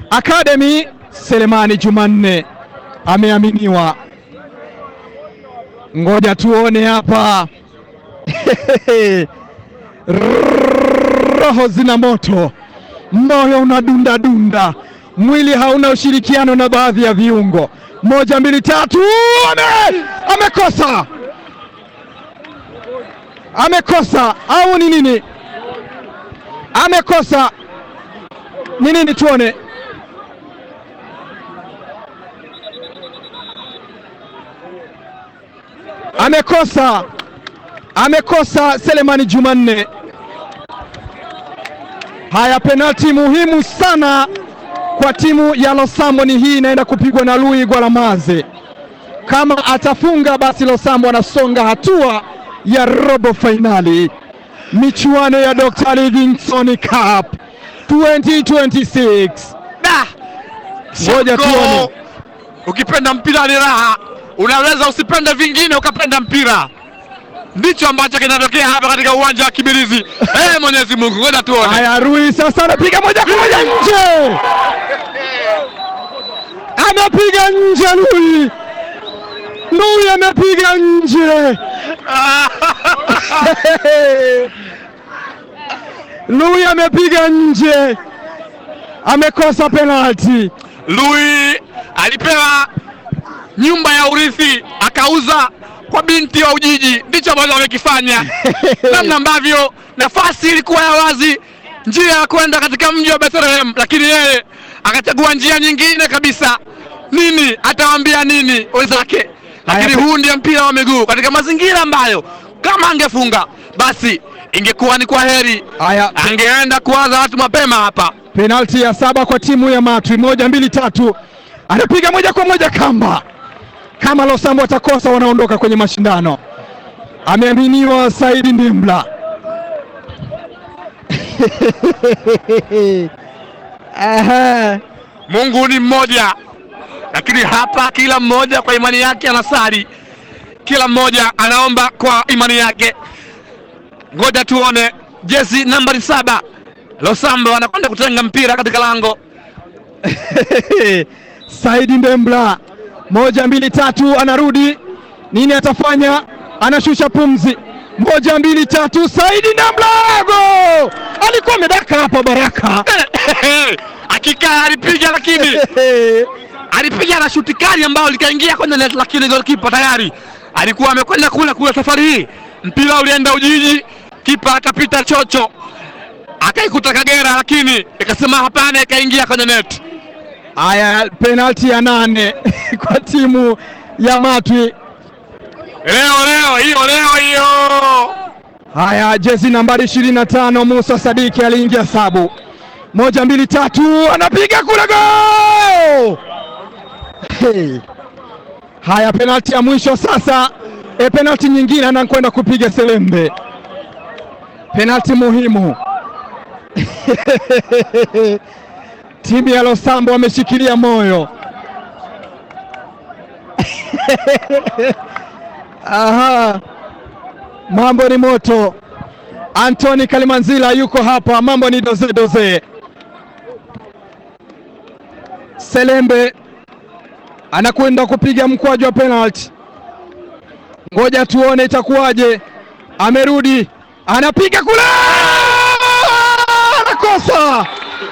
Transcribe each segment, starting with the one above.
Academy Selemani Jumanne ameaminiwa. Ngoja tuone hapa roho zina moto, moyo unadunda dunda, mwili hauna ushirikiano na baadhi ya viungo. Moja, mbili, tatu, ame amekosa, amekosa au ni nini? Amekosa ni nini? Tuone. Amekosa, amekosa Selemani Jumanne. Haya, penalti muhimu sana kwa timu ya Losambo. Ni hii inaenda kupigwa na Lui Gwalamaze. Kama atafunga, basi Losambo anasonga hatua ya robo fainali michuano ya Dr. Livingstone Cup 2026. Da! Ngoja Shako, tuone. Ukipenda mpira ni raha, unaweza usipende vingine ukapenda mpira. Ndicho ambacho kinatokea hapa katika uwanja wa Kibirizi. Eh, Mwenyezi Mungu, ngoja tuone. Haya, Rui sasa anapiga moja kwa moja nje, amepiga nje Rui, Rui amepiga nje Lui amepiga nje, amekosa penalti. Lui alipewa nyumba ya urithi akauza kwa binti wa Ujiji. Ndicho ambacho amekifanya, namna ambavyo nafasi ilikuwa ya wazi, njia ya kwenda katika mji wa Bethlehem, lakini yeye akachagua njia nyingine kabisa. Nini atawaambia nini wenzake? Lakini Haya, huu ndio mpira wa miguu katika mazingira ambayo kama angefunga basi ingekuwa ni kwa heri, Haya, angeenda kuwaza watu mapema hapa. penalti ya saba kwa timu ya Matwi, moja mbili tatu, anapiga moja kwa moja kamba. Kama Losambo atakosa, wanaondoka kwenye mashindano. Ameaminiwa Saidi Ndimbla. Aha. Mungu ni mmoja, lakini hapa kila mmoja kwa imani yake anasali, kila mmoja anaomba kwa imani yake. Ngoja tuone jezi nambari saba Losambo anakwenda kutenga mpira katika lango. Saidi Ndembla, moja mbili tatu, anarudi nini atafanya? Anashusha pumzi, moja mbili tatu, Saidi Ndembla, go! Alikuwa amedaka hapa Baraka Hakika alipiga, lakini alipiga na shuti kali ambayo likaingia kwenye net, lakini golikipa tayari alikuwa amekwenda kule kule. Safari hii mpira ulienda Ujiji, kipa akapita chocho akaikuta Kagera, lakini ikasema hapana, ikaingia kwenye net. Haya, penalti ya nane kwa timu ya Matwi. Leo leo hiyo leo hiyo Haya, jezi nambari ishirini na tano Musa Sadiki aliingia sabu, moja mbili tatu, anapiga kule go! Hey. Haya, penalti ya mwisho sasa. E, penalti nyingine anakwenda kupiga Selembe, penalti muhimu timu ya Losambo wameshikilia moyo. Aha. Mambo ni moto. Anthony Kalimanzila yuko hapa, mambo ni doze doze. Selembe anakwenda kupiga mkwaju wa penalty, ngoja tuone itakuwaje. Amerudi, anapiga kule, anakosa.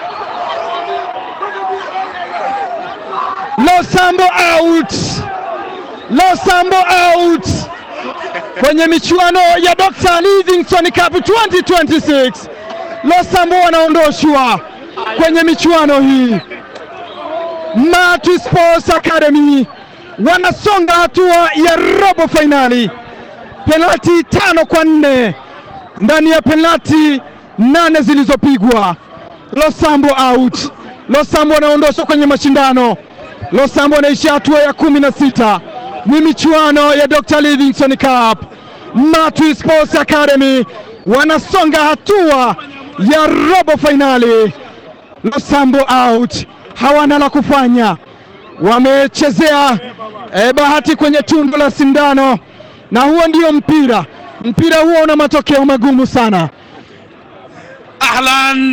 Losambo out, Losambo out kwenye michuano ya Dr. Livingstone Cup 2026. Losambo wanaondoshwa kwenye michuano hii. Matwi Sports Academy wanasonga hatua ya robo fainali, penalti tano kwa nne ndani ya penalti nane zilizopigwa. Losambo out, Losambo wanaondoshwa kwenye mashindano. Losambo wanaishia hatua ya kumi na sita ni michuano ya Dr. Livingstone Cup. Matwi Sports Academy wanasonga hatua ya robo fainali. Losambo out, hawana la kufanya, wamechezea eh, bahati kwenye tundu la sindano, na huo ndio mpira. Mpira huo una matokeo magumu sana. Ahlan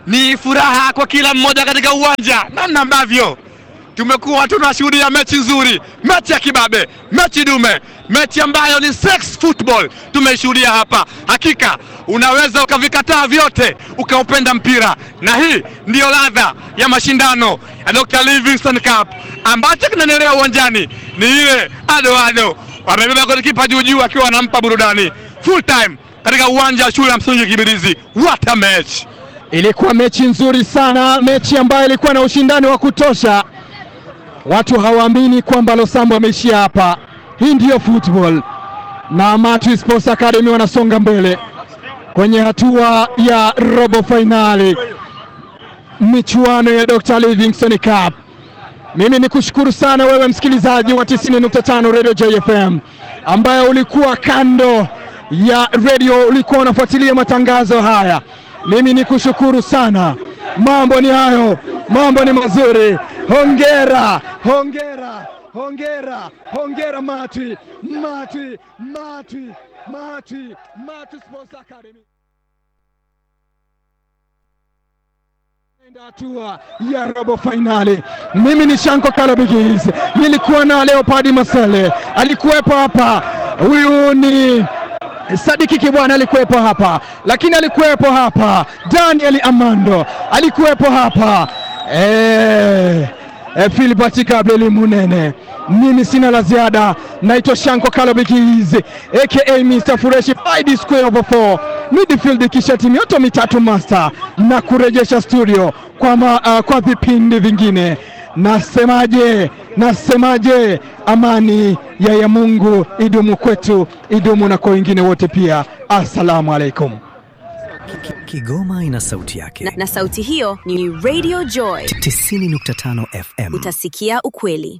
ni furaha kwa kila mmoja katika uwanja, namna ambavyo tumekuwa tunashuhudia mechi nzuri, mechi ya kibabe, mechi dume, mechi ambayo ni sex football tumeishuhudia hapa. Hakika unaweza ukavikataa vyote ukaupenda mpira, na hii ndiyo ladha ya mashindano ya Dr. Livingstone Cup. Ambacho kinaendelea uwanjani ni ile ado ado, wamebeba golikipa juu juu akiwa anampa burudani full time katika uwanja wa shule ya msingi Kibirizi. What a match! Ilikuwa mechi nzuri sana, mechi ambayo ilikuwa na ushindani wa kutosha. Watu hawaamini kwamba Losambo ameishia hapa. Hii ndiyo football, na Matwi Sports Academy wanasonga mbele kwenye hatua ya robo fainali michuano ya Dr. Livingstone Cup. Mimi ni kushukuru sana wewe msikilizaji wa 90.5 Radio JFM ambaye ulikuwa kando ya radio, ulikuwa unafuatilia matangazo haya. Mimi ni kushukuru sana. Mambo ni hayo, mambo ni mazuri. Hongera, hongera, hongera, hongera Matwi, Matwi, Matwi, Matwi, Matwi Sports Academy. hatua ya robo fainali. Mimi ni Shanko Kalabigis, nilikuwa na Leopard Masele, alikuwepo hapa. Huyu ni Sadiki Kibwana alikuwepo hapa, lakini alikuwepo hapa Daniel Amando alikuwepo hapa eh, eh, Philbert Gabriel Munene. Mimi sina la ziada, naitwa Shanko Kalabigis aka Mr Fureshi Five Square over 4 midfield kisha timu yote mitatu master na kurejesha studio kwa, ma, uh, kwa vipindi vingine. Nasemaje? Nasemaje? Amani ya ya Mungu idumu kwetu, idumu na kwa wengine wote pia. Assalamu alaikum. Kigoma ina sauti yake na, na sauti hiyo ni Radio Joy 90.5 FM. Utasikia ukweli.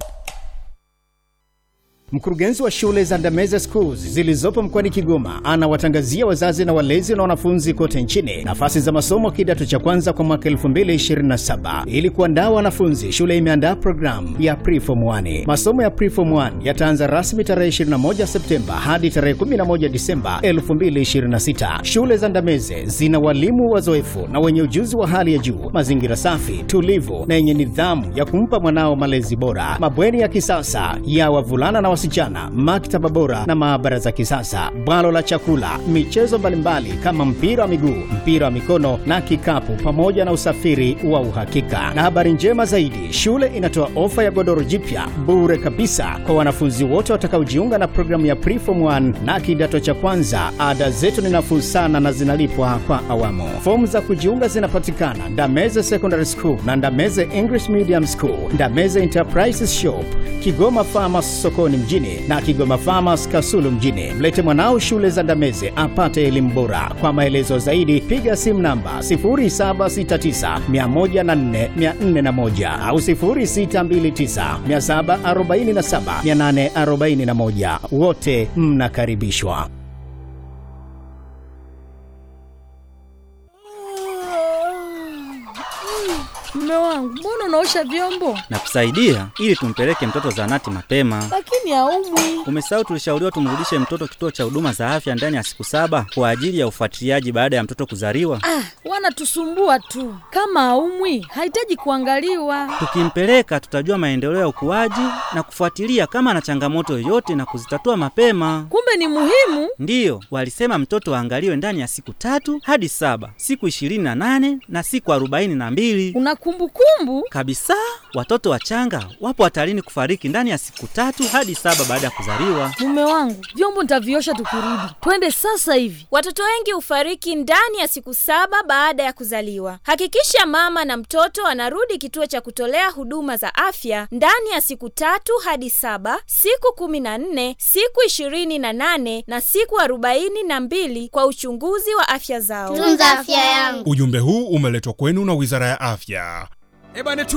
Mkurugenzi wa shule za Ndameze Schools zilizopo mkoani Kigoma anawatangazia wazazi na walezi na wanafunzi kote nchini nafasi za masomo kidato cha kwanza kwa mwaka 2027. Ili kuandaa wanafunzi, shule imeandaa programu ya Preform 1. Masomo ya Preform 1 yataanza rasmi tarehe 21 Septemba hadi tarehe 11 Disemba 2026. Shule za Ndameze zina walimu wazoefu na wenye ujuzi wa hali ya juu, mazingira safi, tulivu na yenye nidhamu ya kumpa mwanao malezi bora, mabweni ya kisasa ya wavulana na wasichana, maktaba bora na maabara za kisasa, bwalo la chakula, michezo mbalimbali kama mpira wa miguu, mpira wa mikono na kikapu, pamoja na usafiri wa uhakika. Na habari njema zaidi, shule inatoa ofa ya godoro jipya bure kabisa kwa wanafunzi wote watakaojiunga na programu ya Preform 1 na kidato cha kwanza. Ada zetu ni nafuu sana na zinalipwa kwa awamu. Fomu za kujiunga zinapatikana Ndameze Secondary School na Ndameze English Medium School, Ndameze Enterprises Shop, Kigoma Farmers sokoni mjini na Kigoma Farmers Kasulu mjini. Mlete mwanao shule za Ndameze apate elimu bora. Kwa maelezo zaidi piga simu namba 0769104401 au 0629747841. Wote mnakaribishwa. Mume wangu, mbona unaosha vyombo na kusaidia ili tumpeleke mtoto zahanati mapema. lakini haumwi? Umesahau tulishauriwa tumrudishe mtoto kituo cha huduma za afya ndani ya siku saba kwa ajili ya ufuatiliaji baada ya mtoto kuzaliwa. Ah, wanatusumbua tu. Kama haumwi, hahitaji kuangaliwa. Tukimpeleka tutajua maendeleo ya ukuaji na kufuatilia kama ana changamoto yoyote na kuzitatua mapema. Kumbe ni muhimu. Ndiyo, walisema mtoto aangaliwe ndani ya siku tatu hadi saba, siku ishirini na nane na siku arobaini na mbili Una kumbukumbu? kabisa. Watoto wachanga wapo hatarini kufariki ndani ya siku tatu hadi saba baada ya kuzaliwa. Mume wangu, vyombo nitaviosha tukirudi. Twende sasa hivi. Watoto wengi hufariki ndani ya siku saba baada ya kuzaliwa. Hakikisha mama na mtoto anarudi kituo cha kutolea huduma za afya ndani ya siku tatu hadi saba, siku kumi na nne, siku ishirini na nane na siku arobaini na mbili kwa uchunguzi wa afya zao. tunza afya yangu Ujumbe huu umeletwa kwenu na Wizara ya Afya. Ebane